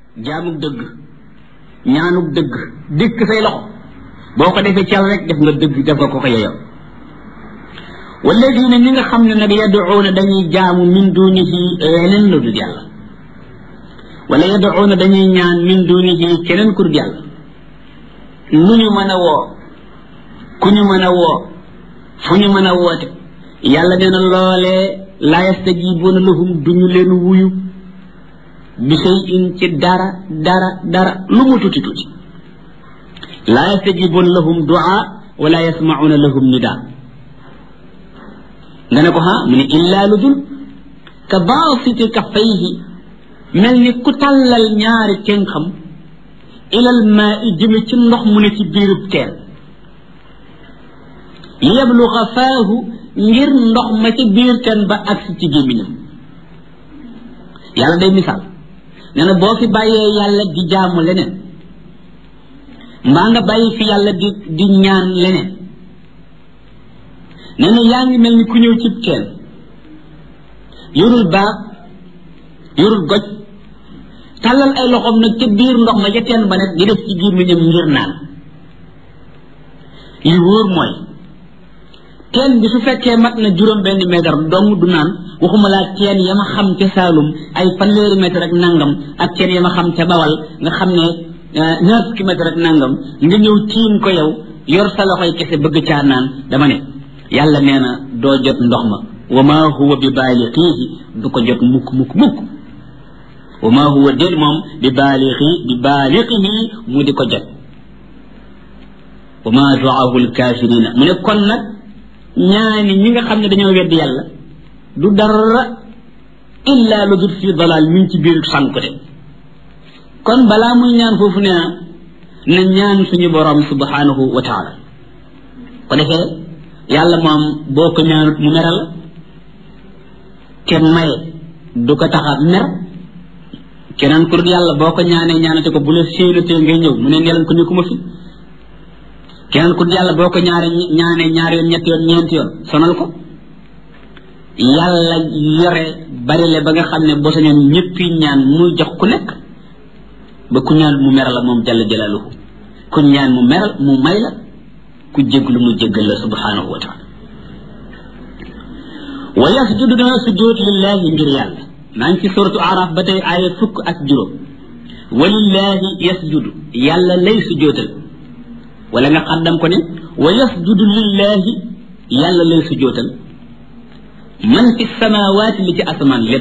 jaamuk dëgg ñaanuk dëgg dikk say loxo boo ko defee ci yàlla rek def nga dëgg def nga ko ko yeyoo walladina ñi nga xam ne nag yaduuna dañuy jaamu min dunihi leneen lu dul yàlla wala yaduuna dañuy ñaan min dunihi keneen ku dul yàlla nu ñu mën a woo ku ñu mën a woo fu ñu mën a woote yàlla nee na loolee laa yastajibuuna lahum duñu leen wuyu bi shay in ci dara dara dara lu mu tuuti tuuti laa yastajibuuna lahum duaa wala yasmacuuna lahum nidaa nga ne ko ha mu ne illaa lu dul ka baasiti kaffayhi mel ni ku tàllal ñaari tenxam ilal maa i jëme ci ndox mu ne ci biirub teen yabluga faahu ngir ndox ma ci biir teen ba agsi ci gémmiñam yàlla day misaal nee na boo fi bàyyee yàlla di jaamu leneen mbaa nga bàyyi fi yàlla di di ñaan leneen nee na yaa ngi mel ni ku ñëw cib teen yorul baag yorul goj tàllal ay loxoom nag ca biir ndox ma ca teen ba nag di def ci gémmiñam ngir naan li wóor mooy teen bi su fekkee mat na juróom benn mètre dong du naan waxuma laa teen ya ma xam ca Saalum ay fanweeri mètre ak nangam ak teen ya ma xam ca Bawal nga xam ne ñaar fukki mètre ak nangam nga ñëw tiim ko yow yor sa loxoy kese bëgg caa naan dama ne yàlla nee na doo jot ndox ma wa ma huwa bi baalixiihi du ko jot mukk mukk mukk wa ma huwa déet moom bi baalixi bi baalixihi mu di ko jot wa ma duaahu lkaafirina mu ne kon nag ñaani ñi nga xam ne dañoo weddi yàlla du dara illa lu dul fii dalal mi ngi ci biir sànku de kon balaa muy ñaan foofu nee na na ñaan suñu borom subhanahu wa taala ko defee yàlla moom boo ko ñaanut mu meral te maye du ko tax a mer keneen ku dul yàlla boo ko ñaanee ñaanate ko bu la séenatee ngay ñëw mu ne neelan ko nekkuma fi keneen ku dul yàlla boo ko ñaare ñaanee ñaari yoon ñetti yoon ñeenti yoon sonal ko yàlla yore barile ba nga xam ne boo sañoon ñëppi ñaan muy jox ku nekk ba ku ñaan mu meral la moom jalla jalaaluhu ku ñaan mu meral mu may la ku jéglu mu jéggal la subhanahu wa taala wa yasjudu dana sujjóot lillahi ngir yàlla maa ngi ci suratu araf ba tey aaya fukk ak juróom wa lillahi yasjudu yàlla lay sujjóotal wala nga xaddam ko ne wa yasjudu lillahi yàlla lay sujjóotal man fi samawaati li ci asamaan lépp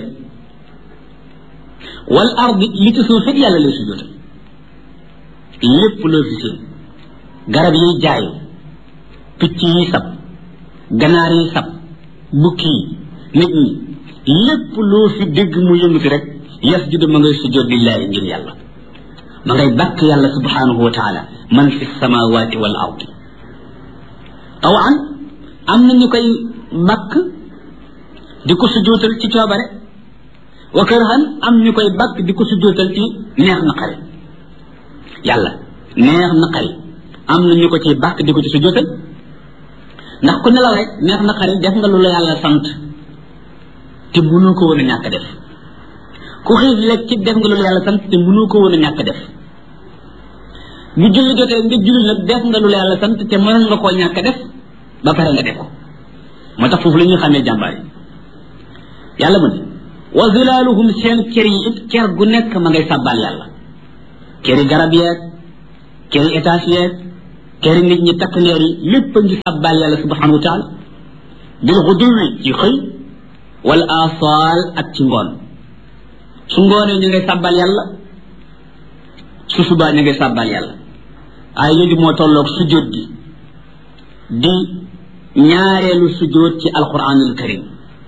wal ardi li ci suuf it yàlla lay sujjóotal lépp loo fi seen garab yiy jaayu picc yi sab ganaar yi sab bukki yi nit ñi lépp loo fi dégg mu yëngati rek yasjudu ma ngay sujjóot lillahi ngir yàlla ma ngay bàkk yàlla subhanahu wa taala man fi samawati wal ardi tawan am na ñu koy bàkk di ko sujjóotal ci coobare wa kërhan am ñu koy bàkk di ko sujjóotal ci neex na xari yàlla neex na xari am na ñu ko ciy bàkk di ko ci sujjóotal ndax ku nelaw rek neex na xari def nga lu la yàlla sant te mënoo ko woon a ñàkk def ku xiif lekk ci def nga lu la yàlla sant te mënoo ko woon a ñàkk def bu julli jotee nga julli nag def nga lu la yàlla sant te mënoon nga koo ñàkk def ba pare nga def ko moo tax foofu la ñuy xamee jàmbaar yi yàlla mu ne wa zilaaluhum seen kër yi it kër gu nekk ma ngay sàbbaal yàlla këri garab yeeg këri étage yeeg këri nit ñi takk leer yi lépp a ngi sàbbaal yàlla subhanahu wa taala bil xuduwi ci xëy wala asaal ak ci ngoon su ngoonee ñu ngay sàbbaal yàlla su subaa ñu ngay sàbbaal yàlla ay yooyu moo tolloog sujjóot gi di ñaareelu sujjóot ci alquranul karim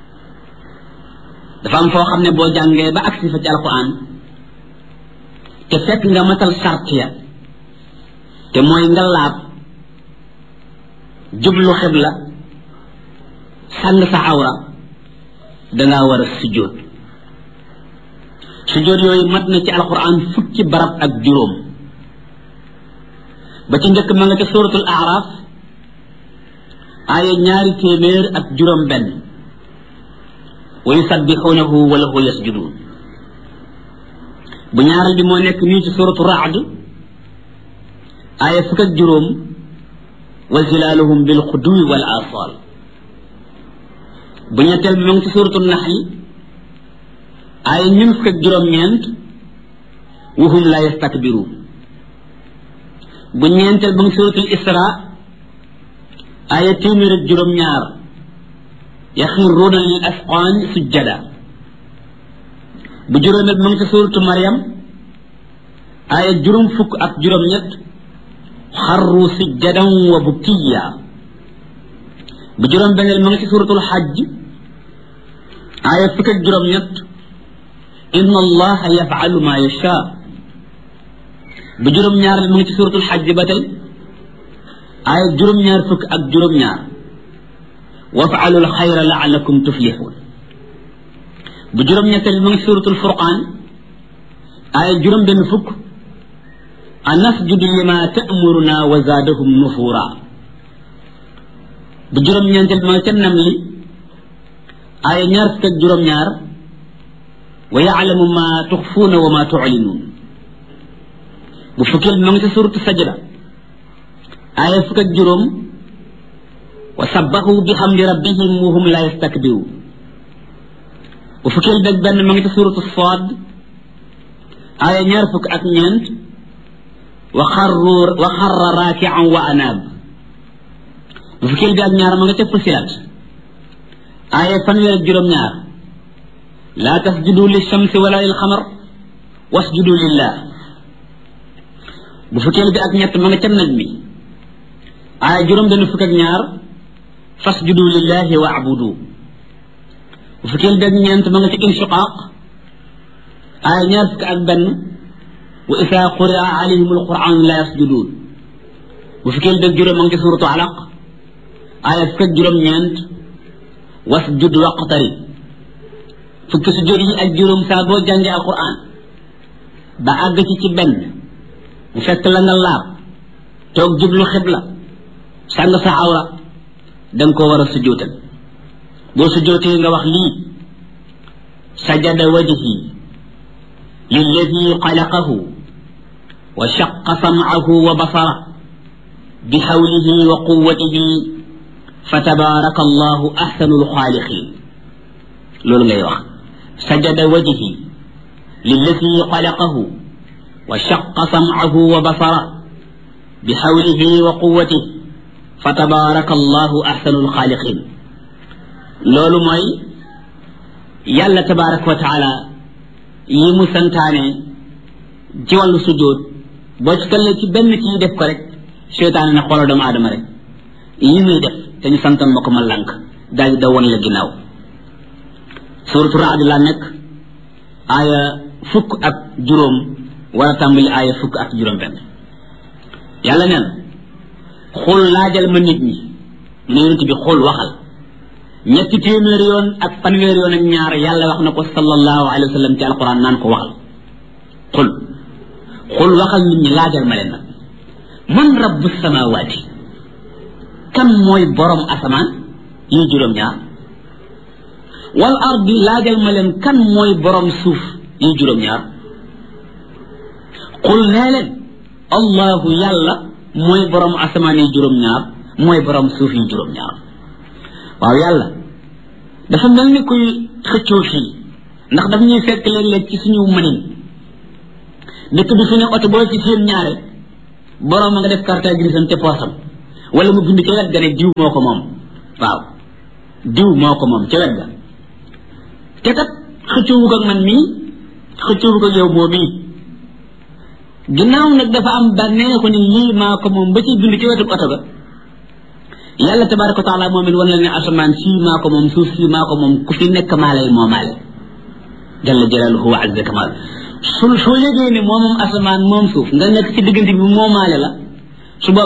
dafa am foo xam ne boo jàngee ba agsi fa ci alquran te fekk nga matal sart ya te mooy nga laab jublu xibla sàng sa awra dangaa war a sujjóot sujjóot yooyu mat na ci alquran fukki barab ak juróom ba ci njëkk ma nga ca suratul araf aaya ñaari téeméer ak juróom benn wa yusabbixuunahu wa lahu yasjuduun bu ñaaral bi moo nekk nii ci suratu raad aaya fukk ak juróom wa zilaaluhum bil xuduwi wal asal bu ñetteel bi mu ngi ci suratu naxli aaya ñun fukk ak juróom-ñeent wahum la yastakbiruun bu ñeenteel ba ngi suratul isra aaya téeméer ak juróom-ñaar yaxiruuna lil asqaan sujjada bu juróomeel ba ngi ci suratu mariam aaya juróom fukk ak juróom-ñett xarru sujjadan wa bukkiya bu juróom benneel ma ngi ci suratul xajj aaya fukk ak juróom-ñett inna allaha yafalu ma yasha bu juróom-ñaar mu ngi ci suratul xajj ba tey aaya juróom-ñaar fukk ak juróom-ñaar wafaalu lxayra laalakum tuflixuun bu juróom-ñetteel mu ngi ci suratul furqaan aaya juróom benn fukk anasjudu lima ta'muruna wa zaadahum nufura bu juróom-ñeenteel ma nga ca nam li aaya ñaar fukk ak juróom-ñaar wa yaalamu ma tuxfuuna wa ma tuclinuun bu fukkeel bi ma ngi ca suratu sajda aaya fukk ak juróom wa sabbahu bi xamdi rabbihim wa hum la yastakbiruun bu fukkeel bi ak benn ma ngi ca suratu saad aaya ñaar fukk ak ñeent wa xarru wa xarra raakian wa anaab bu fukkeel bi ak ñaar ma nga ca fusilat aaya fanweer ak juróom-ñaar laa tasjudu lishamsi wala lilxamar wasjudu lillah bu fukkeel bi ak ñett ma nga ca naj mi aaya juróom benn fukk ak ñaar fasjudu lillahi wa abudu bu fukkeel bi ak ñeent ma nga ca inshiqaaq aaya ñaar fukk ak benn wa isa quria alayhim alquran la yasjudun bu fukkeel bi ak juróom ma nga ca suratu alaq aaya fukk ak juróom ñeent wasjud waqtari fukki sujjóot yi ak juróom saa boo jàngee alquran ba àgg ci ci benn mu fekk la nga laab toog jublu xibla sàng sa awra danga ko war a sujjóotal boo sujjóotee nga wax lii sajada wajhi lilladi xalaqahu wa shaqa samcahu wa basara bi xawlihi wa quwatihi fa tabaraka allahu axsanu lxaaliqin loolu ngay wax sajada wajhi lilladi xalaqahu wa shaqa samcahu wa basara bi xawlihi wa quwatihi fa tabaraka allahu axsanu lxaaliqin loolu mooy yàlla tabaraka wa taala yi mu santaane ci wàllu sujjóot boo ci tollee ci benn ci def ko rek seytaane ne xoolal doomu aadama rek yi muy def te ñu santoon ma ko ma lànk daal di da woon la ginnaaw suuratu raad laa nekk aaya fukk ak juróom wala tàmbali aaya fukk ak juróom benn yàlla nee na xul laajal ma nit ñi ne yonent bi xul waxal ñetti téeméer yoon ak fanweer yoon ak ñaar yàlla wax na ko sallallahu alayhi wa sallam ci alquran naan ko waxal xul xul waxal nit ñi laajal ma leen nag man rabbu samawaati kan mooy borom asamaan yi juróom-ñaar wal ardi laajal ma leen kan mooy borom suuf yi juróom-ñaar xul nee leen allahu yàlla mooy borom asamaan yi juróom-ñaar mooy borom suuf yi juróom-ñaar waaw yàlla dafa mel ni kuy xëccoo fii ndax daf ñuy fekk léeg-léeg ci suñu mënin dëkk bi fi ne oto boo ci seen ñaare borom a nga def carte grise te poosam wala mu bind ca wet ga ne diw moo ko moom waaw diw moo ko moom ca wet ga te kat xëccoowug ak man mii xëccoowug ak yow moo mii ginnaaw nag dafa am bànneexu ni lii maa ko moom ba ci bind ci wetu oto ga yàlla tabaraka wa taala moom it wan la ne asamaan sii maa ko moom suuf sii maa ko moom ku fi nekk maa lay moomaale jalla jalaaluhu wa azza kamal su soo yëgee ne moom moom asamaan moom suuf nga nekk ci diggante bi moomaale la